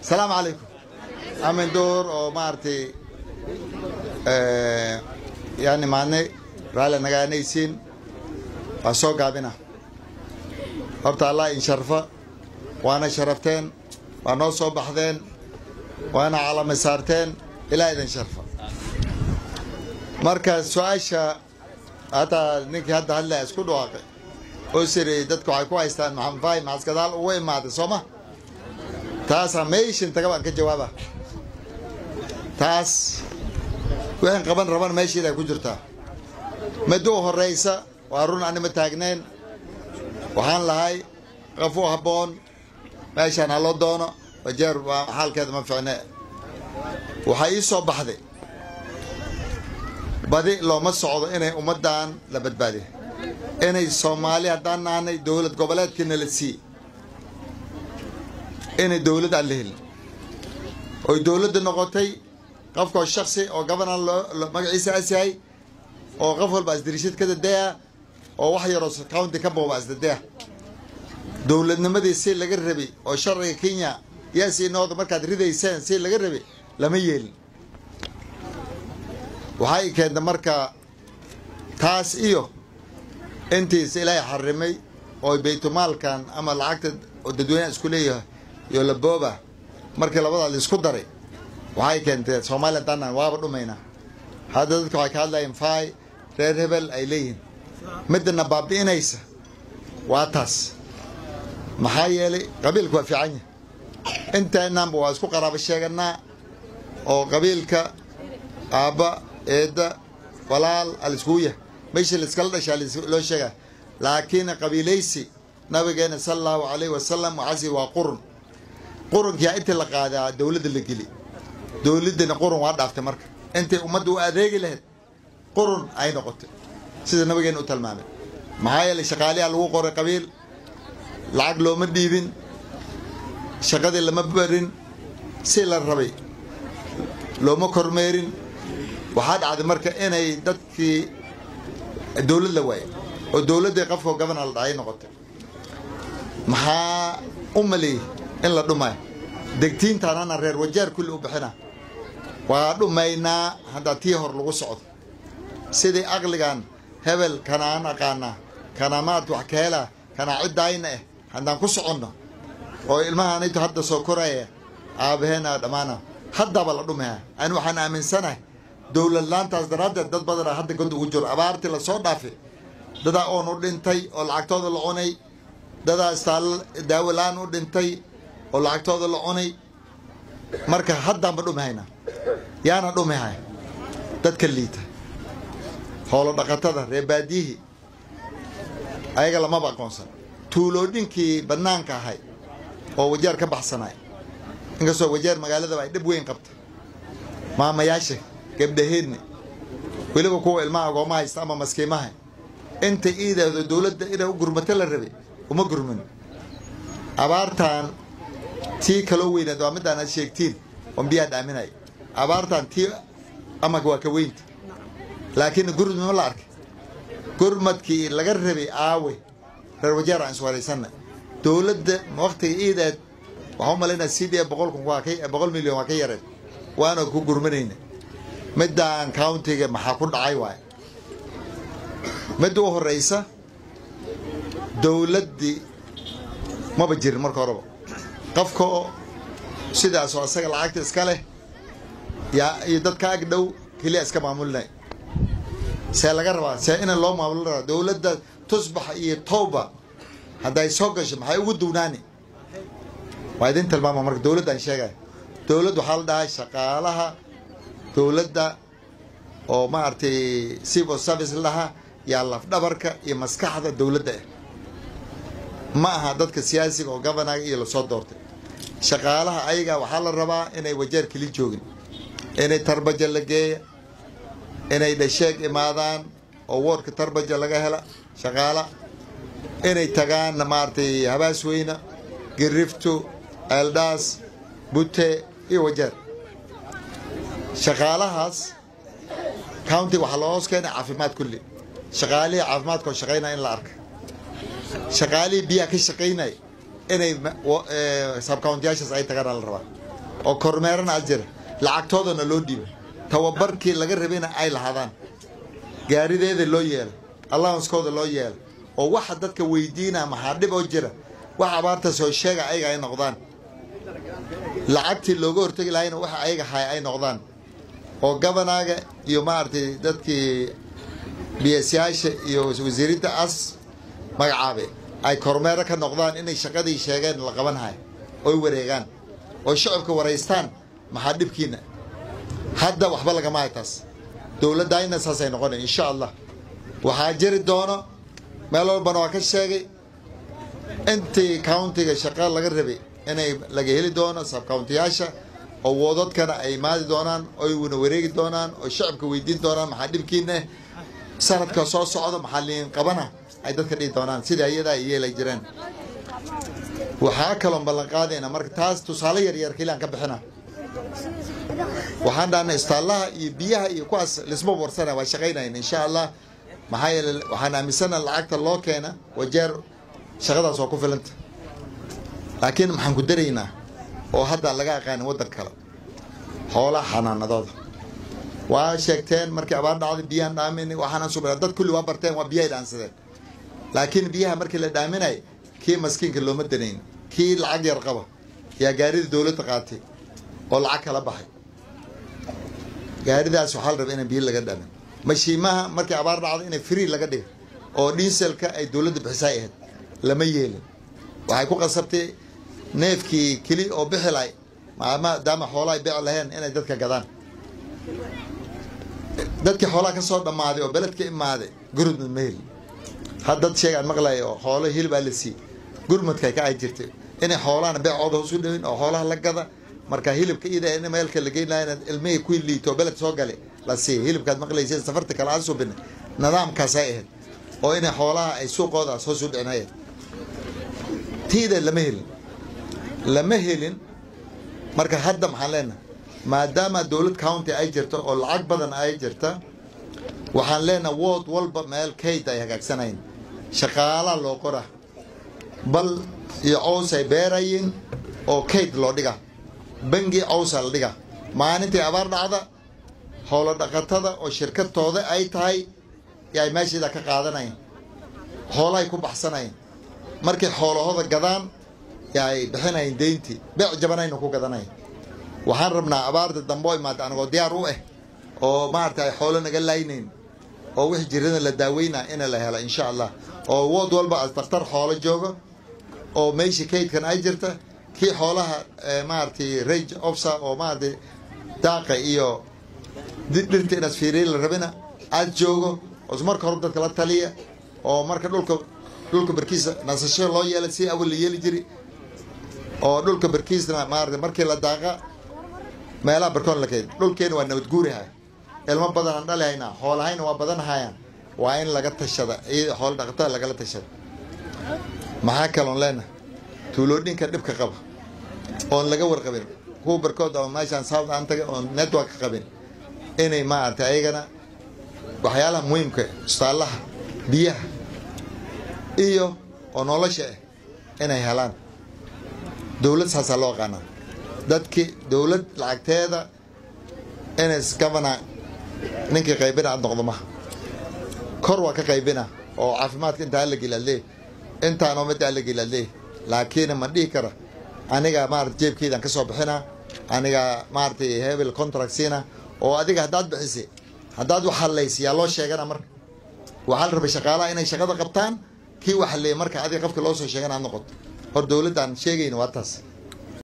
asalaamu calaykum amin door oo maaragtay yaan imaadnay raalli nagaanaysiin waa soo gaabina horta allah in sharfa waana sharafteen waa noo soo baxdeen waana calami saarteen ilaa idin sharfa marka su-aasha hataa ninkii hadda hadlaya isku dhawaaqay oo siriyey dadku waxay ku haystaan maxamed faahim maxas gadaal ugu imaaday soo ma taasaa meeshin taga baan ka jawaaba taas wixin qaban raban meeshiiday ku jirtaa mid u horraysa waa run anima taagnayn waxaan lahay qof u habboon meeshaan ha loo doono wajeer waa xaalkeeda ma ficne waxaa ii soo baxday badi looma socdo inay ummaddan la badbaadiyo inay soomaali haddaan nahnay dowlad goboleedkiina la siiye inay dowlad aan la helin oy dowladda noqotay qofkoo shaksi oo governar loo magaciisa as yahay oo qof walba asdirishid ka dadeya oo wax yaroo county ka booba asdadeya dowladnimadii si laga rabay oo sharciga kenya yaa sii nooda markaad ridayseen si laga rabay lama yeelin waxay keenta marka taas iyo intiis ilaahay xarimay oo baytumaalkan ama lacagta oo dadweynaha isku leeyahay iyo labooba markii labadaa la isku daray waxay keentee soomaaliya danan waaba dhumaynaa hadda dadka waxay ka hadlayeen faay reer hebel ay leeyihiin midana baabi'inaysa waa taas maxaa yeelay qabiilku waa fiican yahay intaynanba waa isku qaraabo sheeganaa oo qabiilka aabba eedda walaal aliskugu yahay meeshii laiskala dhashaa loo sheegaa laakiin qabiilaysi nabigeena sala allahu calayhi wasalam waxaasi waa qurun qurunkiyaa intii la qaadaa dowladda la geli dowladdana qurun waa dhaaftay marka intay ummadda u adeegi lahayd qurun ay noqotay sida nabigeena u tilmaamay maxaa yeelay shaqaaliyaa lagu qoray qabiil lacag looma dhiibin shaqadii lama barin si la rabay looma kormeerin waxaa dhacday marka inay dadkii dowlad la waayay oo dowladdii qofkoo gobernor la dhacay noqotay maxaa u maleeyey in la dhumayo degtiintaanana reer wajaar kulli u bixina waa dhumaynaa haddaa tii hor lagu socdo sidii aqligan hebel kanaan aqaanaa kanamaad wax ka helaa kanaa ciddaayna ah haddaan ku soconno oo ilmahaanayto hadda soo koraya aabaheena dhammaana haddaba la dhumaya ani waxaan aaminsanahay dowlad laantaas daraaddeed dad badana hadda god ugu jiro abaartii lasoo dhaafay dadaa oon u dhintay oo lacagtooda la cunay dadaa istaal daawo la-aan u dhintay oo lacagtooda la cunay marka haddaanba dhumihayna yaana dhumihay dadka liita hoolo dhaqatada reer baadiyihii ayaga lamaba aqoonsan tuuloodhinkii bannaanka ahay oo wajaar ka baxsanay inkastoo wajaar magaaladaba ay dhib weyn qabta maamayaasha gabdhaheedni weliba kuwa ilmaha agooma haysta ama maskiimaha inta iidaahdo dowladda inay u gurmato la rabay uma gurmin abaartan tii kaloo weynaad waa midaan aad sheegtiin oon biyaha dhaaminaya abaartan tii ama waa ka weynta laakiin gurmad ma la arkay gurmadkii laga rabay aawe reer wajaar aan iswaraysanna dowladda waktiga iidaad waxaa u malaynaa c d boqol kun waa ka boqol milyan waa ka yareen waana ku gurmanayna midaan countiga maxaa ku dhacay waay midda u horeysa dowladdii maba jirin marka horeba qofka sidaasoo asaga lacagta iska leh yaa iyo dadka ag dhow keliya iska maamulinay see laga rabaa see ina loo maamulin rabaa dowladda tusbax iyo towba hadday soo gasho maxay ugu duwnaani waa idin tilmaama marka dowladdaan sheegaya dowladd waxaa la dhahay shaqaalaha dowladda oo maaragtay civil service lahaa yaa lafdhabarka iyo maskaxda dowladda ah ma aha dadka siyaasiga oo governaga iyo lasoo doortay shaqaalaha ayaga waxaa la rabaa inay wajeer keli joogin inay tarbaja la geeya inay dhasheeg imaadaan oo woodka tarbaja laga hela shaqaala inay tagaan maaragtay habaas weyna girifto eeldaas bute iyo wajeer shaqaalahaas county waxaa loo hoos keenay caafimaad kulli shaqaalihii caafimaadkoo shaqaynaya in la arka shaqaalihii biyaha ka shaqaynaya inay subcountiyaashaas ay tagaan la rabaa oo kormeerana a jira lacagtoodana loo dhiiba tababarkii laga rabayna ay lahaadaan gaarideeda loo yeela allowanskooda loo yeela oo waxa dadka weydiina maxaa dhib oo jira wax abaarta soo sheega ayaga ay noqdaan lacagtii looga hortegi lahayna waxa ayaga haya ay noqdaan oo gabanaaga iyo maaragtay dadkii biyasyaasha iyo wasiirinta as magacaabe ay kormeero ka noqdaan inay shaqadii sheegeen la qaban hayo oy wareegaan oo shacabka waraystaan maxaa dhibkiina hadda waxba lagama hay taas dowladdayna saasay noqonay insha allah waxaa jiri doono meel walbana waa ka sheegay intii countiga shaqa laga rabay inay laga heli doono sabcountiyaasha oo woodadkana ay imaadi doonaan oy wana wareegi doonaan oo shacabka weydiin doonaan maxaa dhibkiina sanadka soo socda maxaa liin qabana ay dadka dhihi doonaan sida iyadaa ay yeelay jireen waxaa kaloon ballan qaadayna marka taas tusaale yaryar keliaan ka bixina waxaan dhahnay istaallaha iyo biyaha iyo kuwaas lisma warsana waa shaqaynayn insha allah maxaa yeele waxaan aaminsana lacagta loo keena wajeer shaqadaas waa ku filanta laakiin maxaan ku daraynaa oo hadda laga aqaanin waddan kale xoolaha xanaanadooda waa sheegteen markii abaar dhacday biyaan dhaamin waxaanaan subaa dad kulli waa barteen waa biyahay dhaansadeen laakiin biyaha markii la dhaaminay kii maskiinka looma danayn kii lacag yar qaba yaa gaarida dowladda qaatay oo lacag kala baxay gaaridaas waxaa la rabaa inaan biyo laga dhaamin mashiimaha markii abaar dhacday inay free laga dhigo oo dhiiselka ay dowladda bixisaa ahayd lama yeelin waxay ku qasabtay neefkii keli oo bixi lahay maadaama xoolaha ay bici laheen inay dadka gadaan dadkii xoolaha ka soo dhammaaday oo beledka imaaday gurmud ma helin had dad sheegaan maqlaya oo xoolo hilibaa la siiyey gurmudkay ka ay jirtay inay xoolahana beecooda hoos u dhawin oo xoolaha la gada marka hilibka ida in meelka la geyn lahaa ilmihii ku liito beled soo gale la siiya hilibkaad maqlaysa safarta kale aan subina nidaamkaasay ahayd oo inay xoolaha ay suuqoodaas hoos u dhicinayen tiida lama helin lama helin marka hadda maxaan leenahay maadaama dowlad county ay jirto oo lacag badan ay jirta waxaan leenahay wood walba meel kayd ay hagaagsanayn shaqaalaa loo qora bal iyo cows ay beerayin oo kayd loo dhiga bangi cowsa la dhiga maalintii abaar dhacda howlo dhaqatada oo shirkadtooda ay tahay ay meesheeda ka qaadanayn xoolahay ku baxsanayn markay xoolahooda gadaan ay bixinayn deyntii beec jabanayna ku gadanayn waxaan rabnaa abaarta dambe oo imaada anagoo diyaar u ah oo maarata ay xoolo naga laynayn oo wixii jirada la daaweynaa ina la helo insha allah oo wood walba as daktar xoolo joogo oo meeshii kaydkan ay jirta kii xoolaha maaratay rage ofsa oo maaratay daaqa iyo dhirta inaad fiiriya la rabina aad joogo oo marka hore dadka la taliya oo marka dhulka dhulka barkiisa nasasho loo yeela si awal la yeeli jiri oo dhulka barkiisna maarata markii la daaqa meelaha barkoon la keed dhulkeena waa nabad guurihay ilmo badan aan dhali haynaa xoolahayna waa badan hayaan waa in laga tashada xoolo dhaqatada lagala tashada maxaa kaloon leenahay tuuloodhinka dhibka qaba oon laga warqabin kuwa barkood oo meeshaan south aan tagay oon network qabin inay maaragtay ayagana waxyaalaha muhiimka istaallaha biyaha iyo oo nolosha ah inay helaan dowlad saasaa loo aqaanaa dadkii dowlad lacagteeda ins gavana ninkii qaybina aad noqdo maha kor waa ka qaybina oo caafimaadka intaa hala gelaadlee intaanoo midda hala gelaadlee laakiin ma dhihi kara aniga maarata jeebkeydaan ka soo bixina aniga maaratay hebel contract siina oo adiga haddaad bixisay haddaad wax hadlaysa yaa loo sheegana marka waxaa la rabay shaqaalaha inay shaqada qabtaan kii wax hadleeyay marka adiga qofka loo soo sheegana aad noqoto hor dowladdan sheegayna waa taas